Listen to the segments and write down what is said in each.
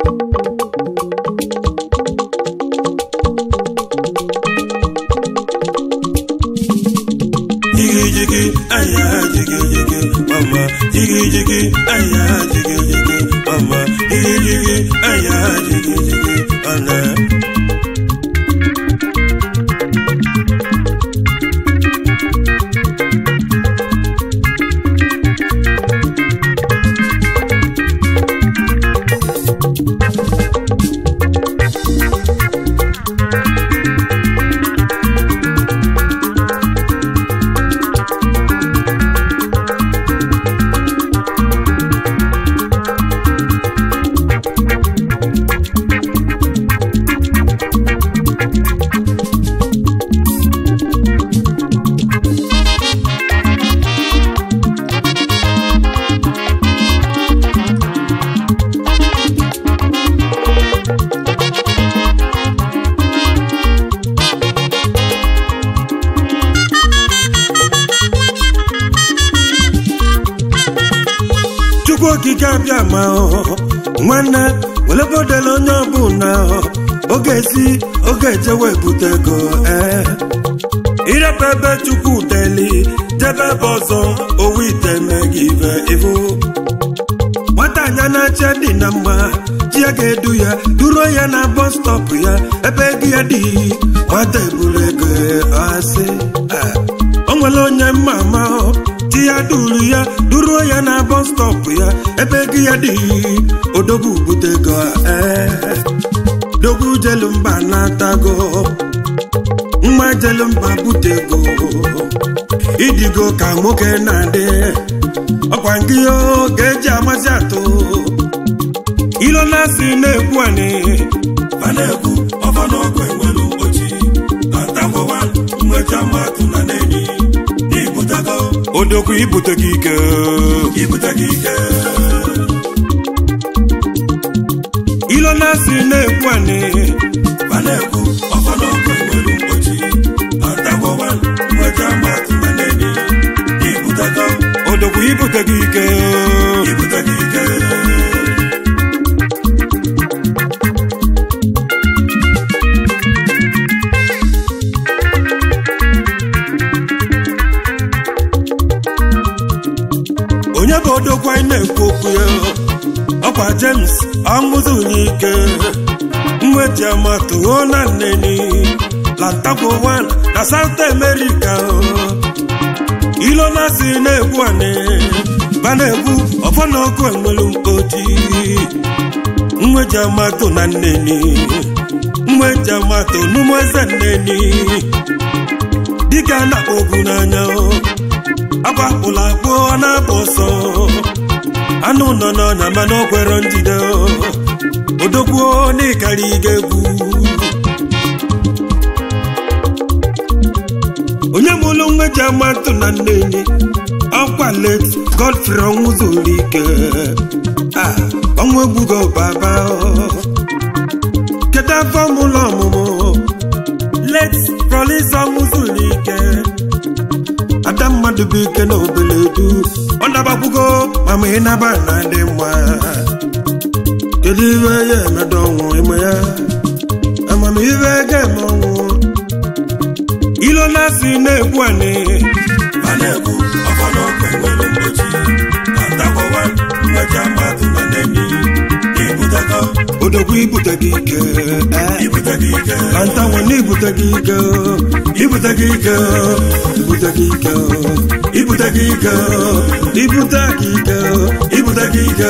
jigi jigi aya jigi jigi mama jigi jigi aya jigi jigi mama jigi jigi aya jigi jigi ana chukwu okike abịa ma nwanne welebodela onye ọbụla oge si oge ejewe bute ego ee irebe ebe chukwu deli jebe ebe ọzọ owu ite meghị ibe ivu nwata anya na-acha dị na mma chi ya ga-edu ya duro ya na bọs stọpụ ya ebe ego ya dị nwata eburu ego asị o nwere onye mma ama chi ya duru ya duruo ya na bọs stọpụ ya ebe ego ya dị odogwu bute ego ee dogwu jelu mba na-atago mma jelu mba bute ego idigo ka nwoke na-adị ọkwa nke ga-eji amasị atụ ilo na-asị na-ekwu anị a na-ekwu ọfa n'ọkụ enwelu ochi na ntakwawa mmecha mmadụ na n'enyi n'ibutago odogwu ibute gị ike ibute gị ike ilo na-asị na-ekwu anị a na-ekwu ọfa n'ọkụ enwelu ochi na ntakwawa mmecha mmadụ na n'enyi n'ibutago odogwu ibute gị ike ibute gị ike onye bụ odogwu anyị na-ekwu okwu ya ọkwa james ọṅụzụnye ike mweji amatụo na nneni lantakwo 1 na south america ilo na-asị na-egbu anị ba na-egbu ọfọ na ọkụ enwelu mkpoti mweji amatụ na nneni mweji amatụ n'ụmụ eze nneni dịka a na-akpọ ogu n'anya agbapụla akpụ ọ na-apụ ọsọ anụ nọ n'ọnya mana o kwere njide odogbuo n'ịkarị ga egwu onye mụlụ nweji amatụ na nneni ọkwa let godfrey ọnwụ zuru ike Ah, ọnwụ egbugo baba kedu afọ mụlụ ọmụmụ let prolis ọnwụ zuru ike ada mmadụ bụ ike na obele du ọ nabakwugo mama ịnaba na dị mma kedu ibe ya emedo ọnwụ ime ya amamihe ga-eme ọnwụ ilo na-asị na-egbu anị a na-ekwu ọfa n'ọkụ enwelu ochi na ntakwawa mmecha mmadụ na n'enyi n'ibutago odogwu ibute gị ike eh. ibute gị ike Lanta nwanne ibute gị ike ibute gị ike ibute gị ike ibute gị ike ibute gị ike ibute gị ike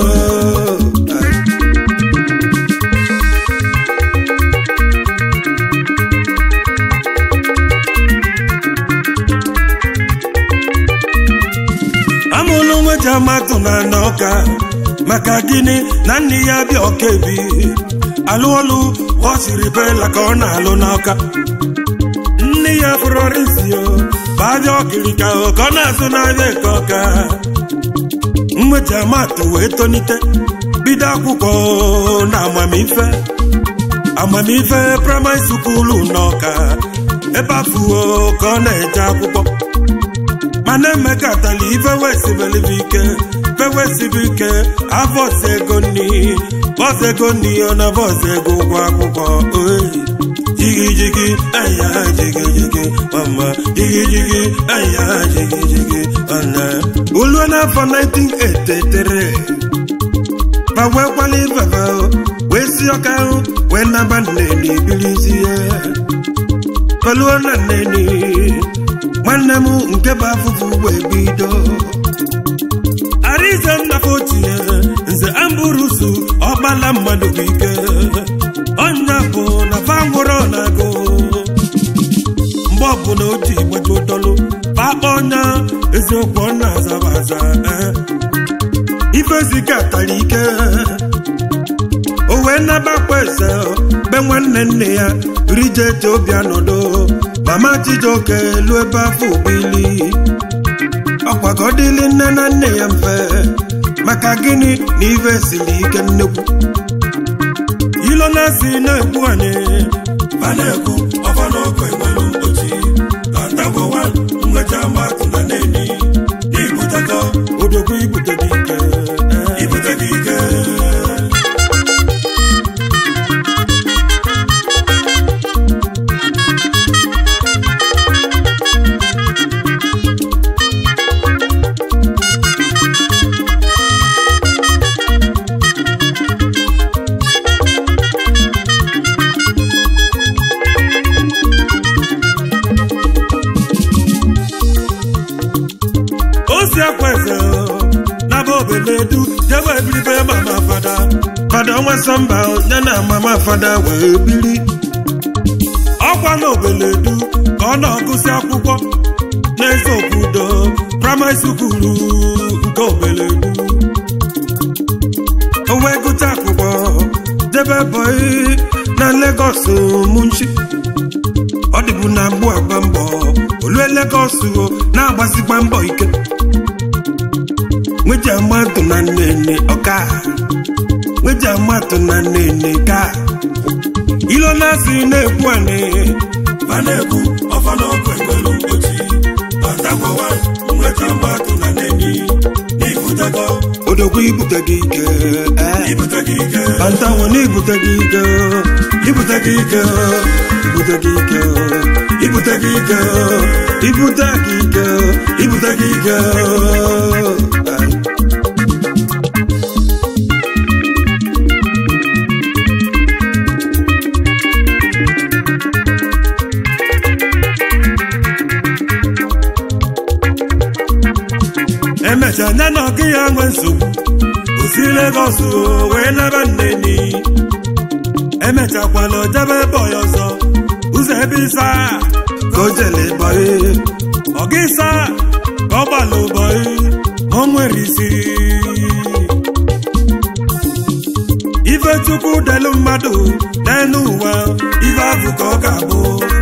amụlụ nweji amatụ na n'ọka maka gịnị na nne ya bịa ọka ebi alụ ọlụ ọ siri bela ka ọ na-alụ n'ọka nne ya fụrọrisio babịa ọkirika ka ọ na-azụ n'ahịa nke ọka mmeji amatụ wee tonite bido akwụkwọ na amamife amamife praịmarị sukulu n'ọka ebe afụo ka ọ na-eje akwụkwọ mana emekatala ife wesibelibe ike fe wesibe ike avọsi ego nni bọs ego nni ọ na bọs ego ụgwọ akwụkwọ oyi jigi jigi aya jigi jigi mama jigi jigi aya jigi jigi ọna olu n'afọ 1983 ma wee kwala ifefe wee si ọka ahụ wee naba nneni bilisi ya kọluo na nneni nwanne m nke bụ afụfụ wee bido arize nnafọ ochie nze amburusu ọgbala mmadụ bụ ike ọnya bụ na fangwụrọ na-agụ mgbe ọbụla o ji gbaji dọlụ pakpa ọnya eziokwu ọ na-azaba aza ifezika tara ike o wee nabakwa eze be nwanne nne ya rijeti obi anọdụ mama chijioke elu ebe afọ obili ọkwa ka ọ dịlị nne na nne ya mfe maka gịnị na ife siri ike nnekwu ilo na-asị na-ekwu anyị a na-ekwu ọfa n'ọkụ enwelu mkpochi atagbowa nwecha matụ na neni n'ibutego odogwu ibute dị ike ibute gị ike osi akwa eze na bụ obeledu jebe ebiribe mama fada fada ọnwa sọmba ya na mama fada wee biri ọkwa na obeledu ka ọ na-agụsị akwụkwọ n'eze obodo praịmarị sukulu nke obeledu o wee gụta akwụkwọ debe bọị na Lagos munchi ọ dịbu na mgbu agba mbọ olue Lagos o na-agbasikwa mbọ ike nweji amatụ na nnene ọka nweji amatụ na nnene ka ilo na-asị na-ekwu anị a na-ekwu ọfa n'ọkụ enwelu mkpochi atagbowa nwecha matụ na neni n'ibutego odogwu ibute gị ike eh. ibute gị ike Bantanwo na ibute gị ike ibute gị ike ibute gị ike ibute gị ike ibute gị ike ibute gị ike Ay. emecha nya na ọgụ ya nwe nsogbu osi Lagos o, wee naba nneni emechakwala ojebe bọị ọzọ ụzọ ebe ịsa ka o jele bọị ọga ịsa ka ọ gbalụ bọị ma o nwere isi ife chukwu delu mmadụ n'elu ụwa ife ahụ ka ọ ga-abụ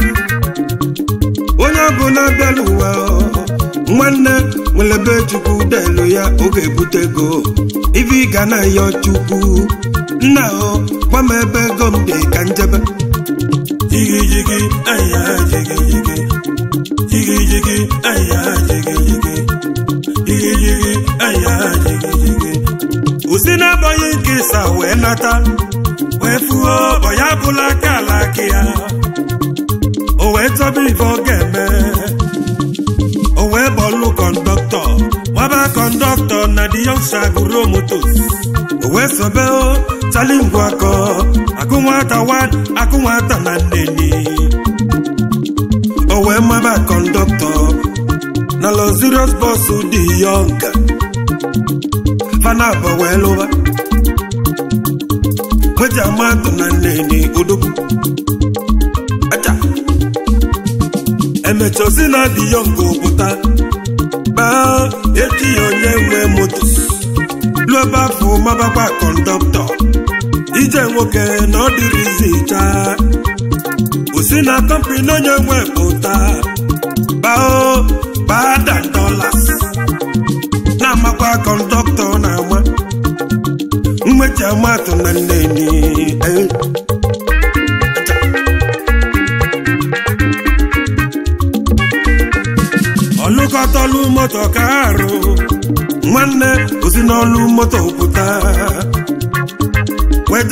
onye ọbụla bịala ụwa nwanne nwere ebe chukwu delu ya oge ebute ego ife ị ga na-ayọ chukwu nna o gwa m ebe ego m dị ka njebe jigi jigi aya jigi jigi jigi jigi aya jigi jigi jigi jigi aya jigi jigi usi na-abọghị nke ịsa wee nata wee fuo ọya bụla aka ala aka ya o wee chọba ife ọ ga-eme o wee bọlụ kọndọktọ nwaba kọndọktọ na di yọngsha gụrụ motos o wee sobe o chali ngwu akọ akụ nwata wan akụ nwata na nneni o wee maba kọndọktọ na lozirios bọs dị yọnga fana abọ wee lụba nweji amatụ na nneni odogwu aja emecha osi na dị yọnga pụta baa echi ya onye nwe moto lụọ ebe afọ mabakwa kọndọktọ ije nwoke na ọ dịrịzi chaa osi na kọmpini onye nwe pụta bao bada dollars na-amakwa kọndọktọ na-ama mmechi amatụ na nneni eh. ọlụkọtọlụ moto ka arụ nwanne osi n'ọlụ moto pụta wee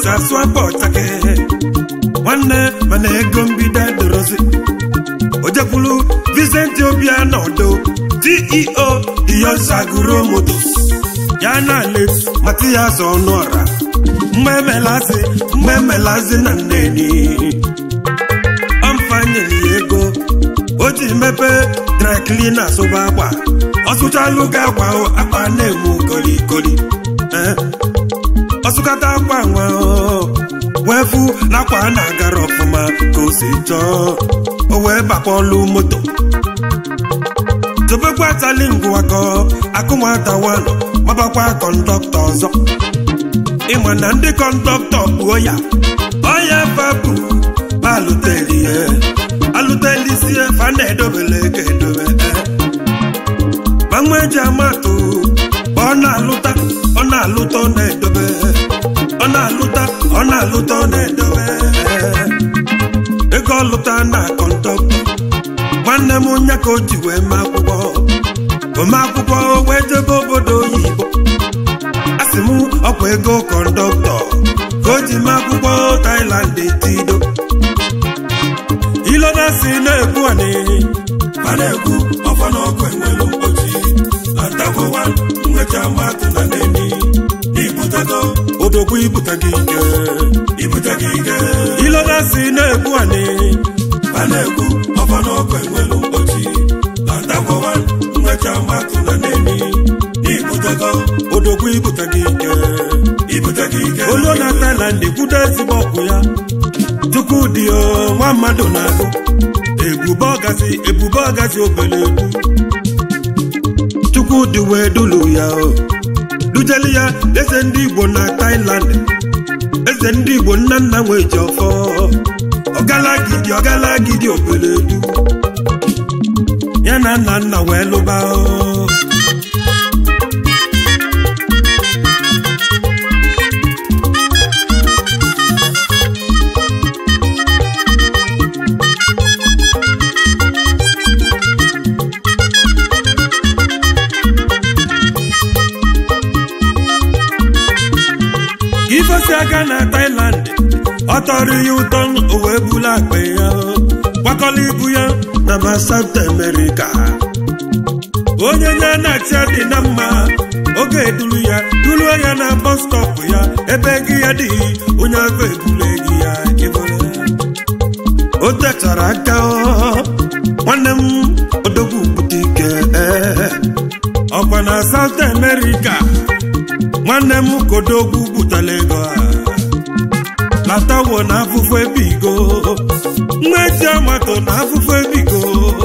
si asụ abụ ọchake nwanne mana ego mbido edorozi ojekwulu Vincent Obiano Odo CEO Diyosaguro Motos ya na let Matias Ọnụọra mgbe emelazi mgbe emelazi na nneni ọmfanyere ya ego o ji mepee dry cleaner sụba akwa ọ sụchalụ gị akwa akwa na-emu kolikoli ọsụkata akwa nwa wee fụ na akwa na-agara ọfụma ka o si chọọ o wee bakpọlụ moto tobekwa tali ngwakọ akụmata wanụ mabakwa kọndọktọ ọzọ ịma na ndị kọndọktọ kpuo ya ọya fapụ alụtelie alụtelisie fa na-edobele ka edobe gbanwe eji amatụ ọ na-alụta ọ na-alụta ọ na-edobe ọ na-alụta ọ na-alụta ọ na-edobe ego ọlụta na kọndọktọ nwanne m onye ka o ji wee mee akwụkwọ ome akwụkwọ wee jebe obodo oyibo asị m ọkwa ego kọndọktọ ka o ji mee akwụkwọ Thailand etido iloda si na-ekwu ani a na-ekwu ọkwa n'ọkụ enwelu mkpochi atakwowa nwecha mmadụ na neni ibutego odogwu ibute gị ike ibute gị ike iloda si na-ekwu ani a na-ekwu ọkwa n'ọkụ enwelu mkpochi atakwowa nwecha mmadụ na neni ibutego odogwu ibute gị ike ibute gị ike olu na Thailand kwudo ezigbo ọgwụ ya Chukwudị o nwa mmadụ na-agụ ebube ọgazi ebube ọgazi obere egwu Chukwudị wee dulu ya o dujeli ya eze ndị Igbo na Thailand eze ndị Igbo nna nna nwee ji ọfọ ọgalagidi ọgalagidi obere egwu ya na nna nna wee lụba o ifesi aka na Thailand ọ tọrọ ya ụtọ o wee bulu akpa ya gbakọla ibu ya na ma South America onye nye na-achị dị na mma oge eduru ya duruo ya na bọs stọp ya ebe gị ya dị onye afọ ebule gị ya ịbụrụ o techara aka nwanne m odogwu bute ike ọkwa na South America nwanne m kodogwu butela ego a latawo na afụfụ ebigo mmechi amato na afụfụ ebigo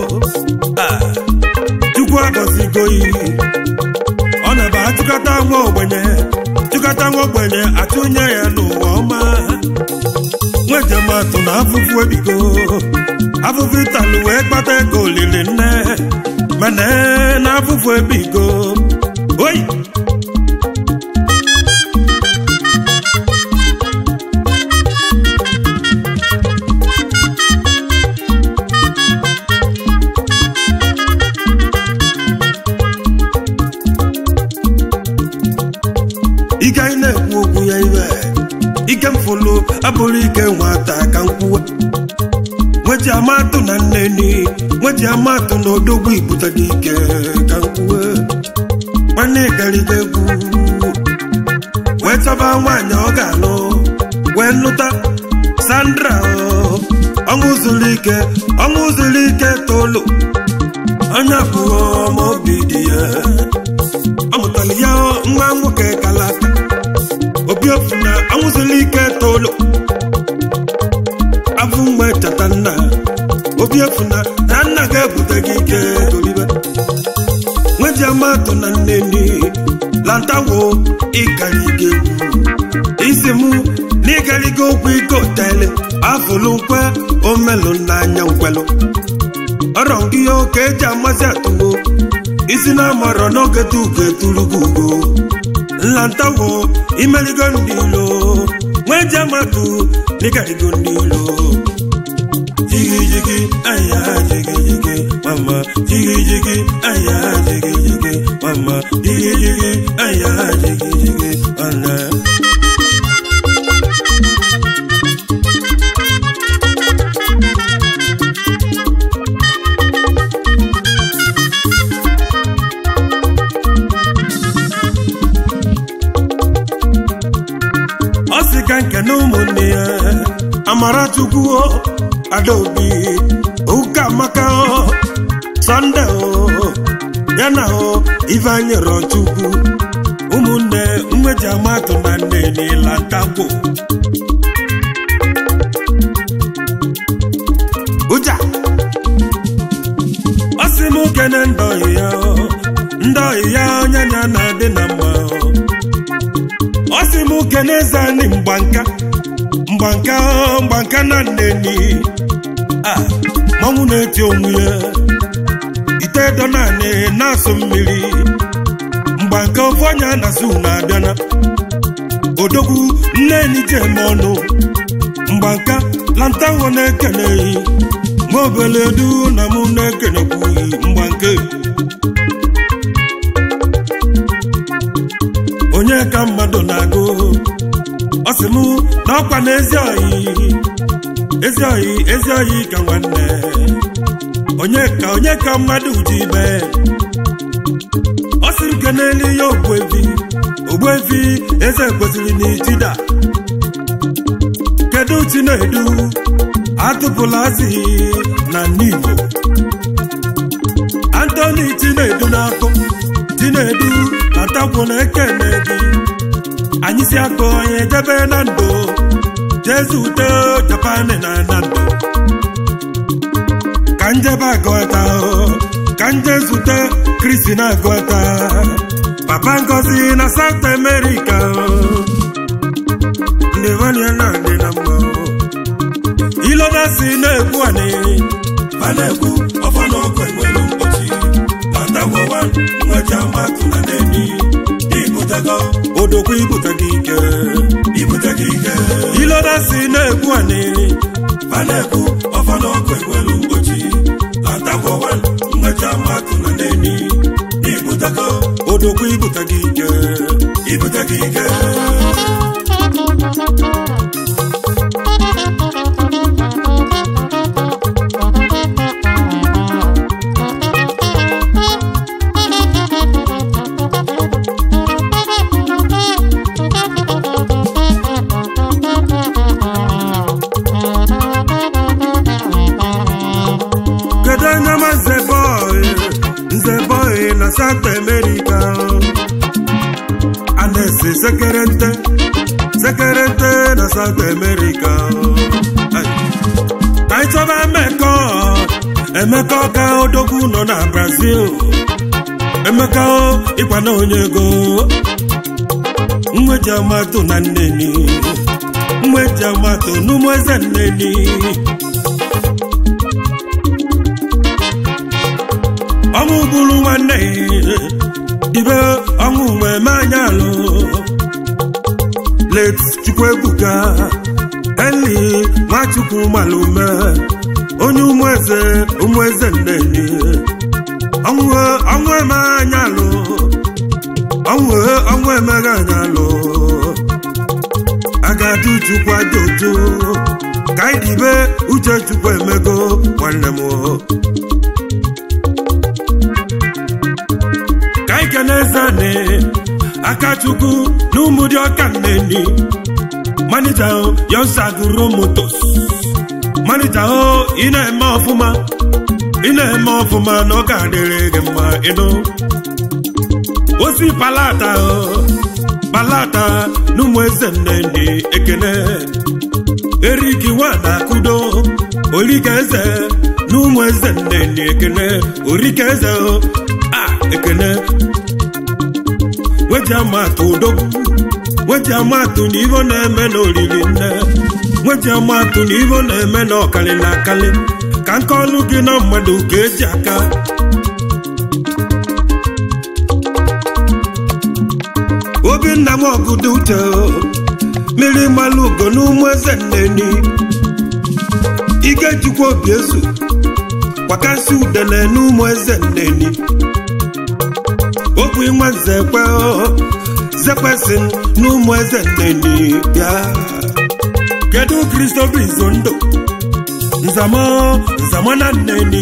chukwu agọzigo iyi ọ na-ebe achụkata nwa ogbenye chụkata nwa ogbenye atụnye ya n'ụwa ọma nwejematụ na afụfụ ebigo afụfụ ịtalụ wee kpata ego olili nne mana na afụfụ ebigo oyi ike anyị na-ekwu okwu ya ibe ike mfụlụ abụrụ ike nwata ka nkwuwe nweji amatụ na nneni nweji amatụ na odogwu ibute gị ike ka nkwuwe nwanne gariga egwu wee chọba nwaanyị ọ ga-alụ wee lụta Sandra ọṅụ zuru ike ọṅụ zuru ike tolu onye abụọ ma obi dị ya ọ mụtara ya nwa nwoke kalata obi ofu na anwụzila ike tolu abụ mgbe chata nna obi efu na na nna ga-ebute gị ike golibe nweji amatụ na nneni lantawo ịgariga egwu isi mụ na ịgariga okwu ike otele afụlụ nkwe omelụ n'anya nkwelụ ọrọ gị ya oke eji amasị atụwo isi na amarọ n'oge tuge turugo ugo nlantawo imeligo ndị ilo nweji amatụ na ịgarigo ndị ilo jigi jigi aya jigi jigi mama jigi jigi aya jigi jigi mama jigi jigi aya jigi jigi ana odogwu adaobi ụka maka sọnde ya na ifeanyị rọchukwu ụmụnne mmeji amatụ na nne n'ịla ntakwo ụja ọ sị m kene ndọghị ya ndọghị ya onye ya na-adị na mma ọ sị m kene eze anyị mgbanka mgbanka mgbanka na nneni a manwụ na-eti onwe ya ite edo naanị na-asụ mmiri mgbanka ofu onye na-asụ na-abịana odogwu nneni ji eme ọnụ mgbanka lantanwo na-ekeneghị ma obele du na mụ na-ekenekwughị mgbanke onye ka mmadụ na-agụ ọ sị mụ na ọkwa na ezi oyi ezi oyi ezi oyi ka nwanne onye ka onye ka mmadụ ji ibe ọ sị nke n'elu ya ogbuefi ogbuefi eze kwesịrị n'itida kedu chinedu atụpụla asị na n'igbo antoni chinedu na-akụ chinedu atakwu na ekene gị anyị si akụ onye jebe na ndụ jezu ute japan na na ndụ ka njebe agụta ka nje zute kristi na agụta papa ngozi na south america ndị vania na adị na mma ilona si na-ekwu anị a na-ekwu ọfọ n'ọkụ enwere mkpọchi na ndagwọwa nwecha mmatụ na n'enyi ibutego odokwu ibute gị ike ibute gị ike ilona si na-ekwu anị a na-ekwu ọfọ n'ọkụ enwere mkpọchi na ndagwọwa nwecha mmatụ na n'enyi ibutego odokwu ibute gị ike ibute gị ike kedu onye ma nze bọị nze bọị na south america a na-ese sekerente sekerente na south america Ai. ka anyị chọba emeka emeka ka odogwu nọ na brazil emeka ịkwa na onye ego mweji amatụ na nneni mweji amatụ n'ụmụ eze nneni ọnwụ bụrụ nwanne dibe ọnwụ wee mee anya alụ let chukwuebuka eli nwachukwu malume onye ụmụeze ụmụeze nneni ọnwụ ọnwụ eme anya alụ ọnwụ ọnwụ emeghe anya alụ agadi chukwu aja otu ka anyị dibe uche chukwu emego nwanne m ka anyị kene zane akachukwu na ụmụ dị ọka nneni manija yonsaguro motos manija o ị na-eme ọfụma ị na-eme ọfụma na ọ ga-adịrị gị mma ịnụ osi palata o palata na ụmụ eze nneni ekene eriki nwada kudo orika eze na ụmụ eze nneni ekene orika eze o a ekene weji amatụ odogwu weji amatụ na ivo na-eme na oriri nne weji amatụ na ivo na-eme na ọkali na akali ka nke ọlụ gị na mmadụ ka eji aka obinna m ọgụdụ uche mmiri mmalụ ugo na ụmụ eze nneni ike jikwa obi ezu kwakasị udene na ụmụ eze nneni okwu nwa nzekwe zekwesị na ụmụ eze nneni bịa kedu kristofa izondo nzamo nzamo na nneni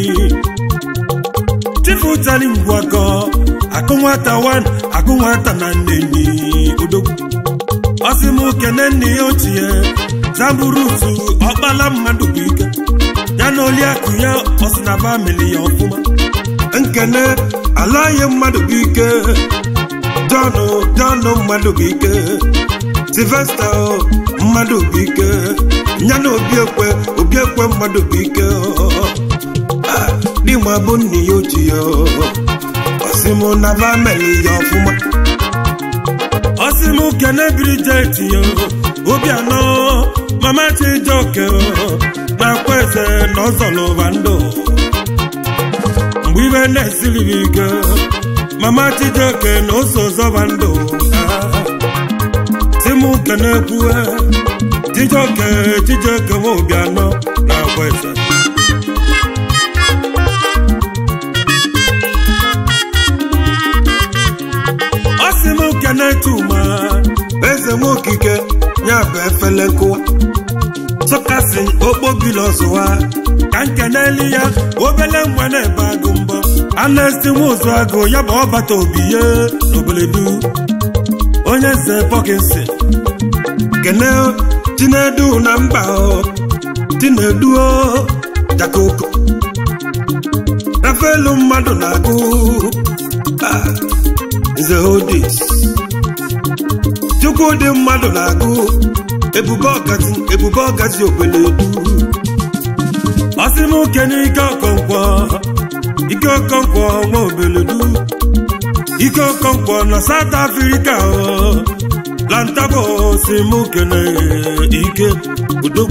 chifu tali ngwakọ akụ nwata wan akụ nwata na nneni odogwu ọsị m kene nne ya ochie zamburutu ọkpala mmadụ bụ ike ya na oliakụ ya ọsịnaba meli ya ọfụma nkene alaghị mmadụ bụ ike jọnụ jọnụ mmadụ bụ ike silvesta mmadụ bụ ike ya na obiekwe obiekwe mmadụ bụ ike dịma bụ nne ya oji ya ọsịmụ naba meli ya ọfụma ọsịmụ kene brijet ya obi anọ mama chijoke na-akwa eze na ọzọlụba ndụ mgbe ibe na-esiri m ike mama chijoke na ose ọzọba ndụ timu kenekwu chijoke chijoke nwa obi anọ na-akwa eze ọsị m kene tuma eze m okike ya bụ efele nkụwa sọkasị okpobili ọzụwa ka nkeneli ya obele nwa na-ebe agụ mbọ anesti nwa ụzụ agụ ya bụ ọbata obi ya n'oboledu onye nze pọkinsi kene chinedu na mba chinedu jakoko rafelu mmadụ na-agụ nze hodis chukwu dị mmadụ na-agụ ebube ọgazi ebube ọgazi obeledu ọsịmụke n'ike ọkọnkwọ ike ọkọnkwọ nwa obeledu ike ọkọnkwọ na South Africa lantabo simụke na ike udo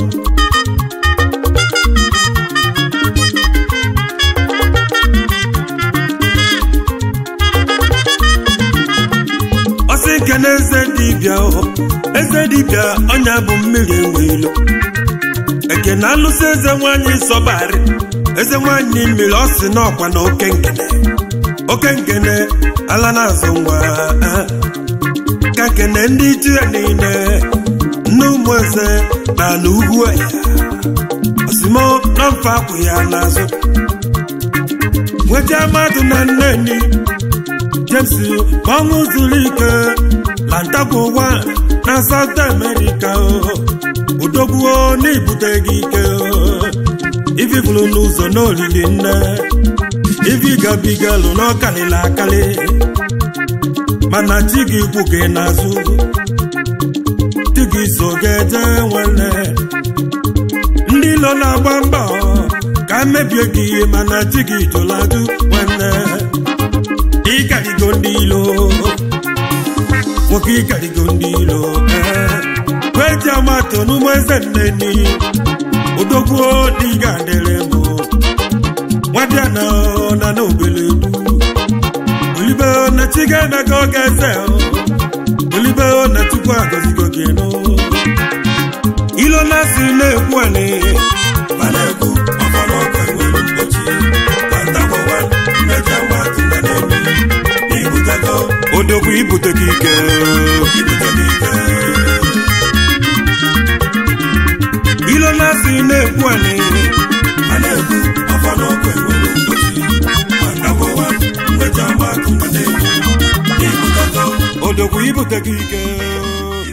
ọsị nke na eze dibịa eze dibịa ọnya bụ mmiri enwe ilo eke na alụsị eze nwanyị sọbarị eze nwanyị mmiri ọ sị n'ọkwa na oke nkene oke nkene ala na-azụ nwa ka nkene ndị ichie niile nne ụmụ eze na ala ugwu ya osimo na mfe akwụ ya n'azụ nweta mmadụ na nneni James ọnwụ zuru ike lantakwu ụwa na South America odogbuo n'ibute gị ike ififuru n'ụzọ n'olili nne ifi gabigalụ n'ọkalịla akali mana chi gị kwu gị n'azụ chi gị so ga-eje nwanne ndị ilo na-agba mbọ ka mebie gị mana chi gị jụladụ nwanne ịkarigo ndị ilo nwoke ịkarigo ndị ilo kweji amato n'ụmụ eze nneni odogwuo dị ga-adịrị mbụ nwadịa na na n'obele du olibe na chi ga-emego oge eze olibe na chukwu agọzigo gị nụ ilo na-asị na-ekwu ani ma na-ekwu ọfọdụ ọkụ enwere mgbochi kwantakọwa mmejọ mmadụ na na-emi ibutego odogwu ibute gị ike ibute gị ike ilo na-asị na-ekwu ani ma na-ekwu ọfọdụ ọkụ enwere mgbochi kwantakọwa mmejọ mmadụ na na-emi ibutego odogwu ibute gị ike